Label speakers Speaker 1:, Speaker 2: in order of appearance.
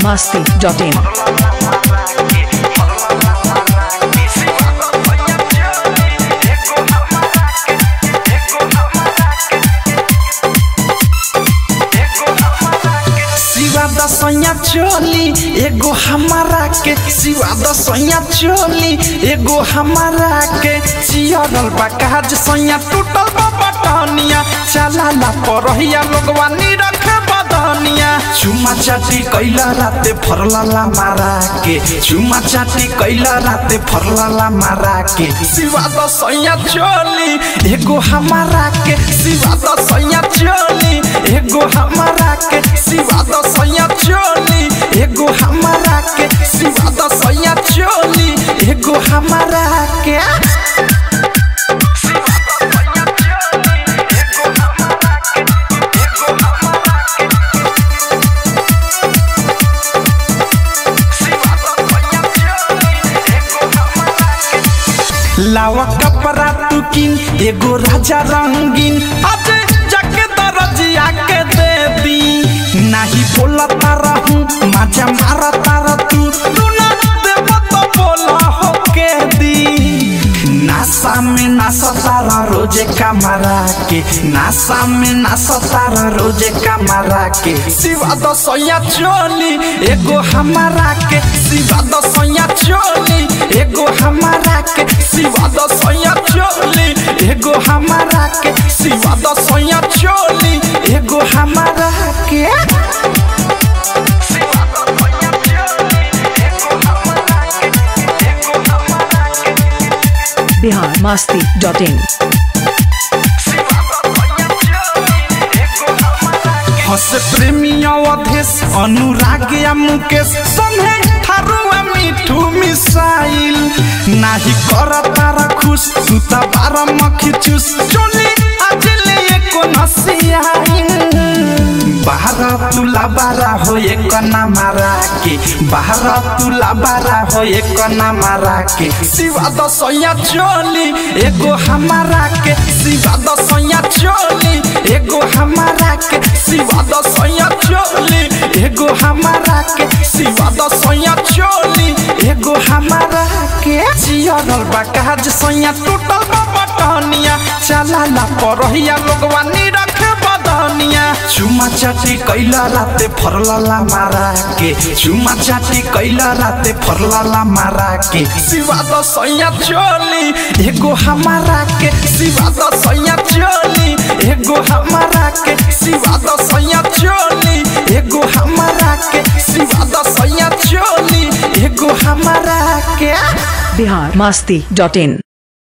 Speaker 1: biharmasti.in
Speaker 2: सिवा दसैया चोली एगो हमारा के सिवा दसैया चोली एगो हमारा के चियरल बा काज सैया टूटल बा बटनिया चला ला परहिया लोगवा निरख बदनिया चुमा चाटी कैला राते फरला ला मारा के चुमा चाटी कैला राते फरला ला मारा के सिवा दसैया चोली एगो हमारा के सिवा दसैया चोली एगो हमारा के सिवा दसैया चोली एगो हमारा के सिवा दसैया चोली एगो हमारा के लावा कपड़ा तू किन एगो राजा रंगीन आज जाके दरजिया के दे दी नाही बोला तारा हूँ मजा मारा तारा तू तू ना देव तो बोला हो के दी नासा में नासा तारा रोजे कमरा के नासा में नासा तारा रोजे कमरा के सिवा दसैया चोली एगो हमारा के सिवा दसैया चोली एगो हमारा के सिवा दसैया चोली एगो हमारा के सिवा दसैया चोली एगो हमारा के
Speaker 1: biharmasti.in
Speaker 2: हस प्रेमी अवधेश अनुराग या मुकेश संगे थारुआ मिठू मिसाइल नाही कर तारा खुश तू त बार मखी चुस चोली आज ले एको नसियाइल बाहर तुला बारा हो एक ना मारा के बाहर तुला बारा हो एक ना मारा के सिवा दसैया चोली एगो हमारा के सिवा दसैया चोली एगो हमारा के सिवा दसैया चोली एगो हमारा के सिवा दसैया चोली एगो हमारा के जियरल बा काज सैया टूटल बा बटनिया चला ला परहिया लोगवा निरख बदनिया चुमा चाटी कैला राते फरला ला मारा के चुमा चाटी कैला राते फरला ला मारा के सिवा दसैया चोली एगो हमारा के सिवा दसैया चोली एगो हमारा के सिवा दसैया चोली एगो हमारा के सिवा दसैया चोली एगो हमारा के
Speaker 1: biharmasti.in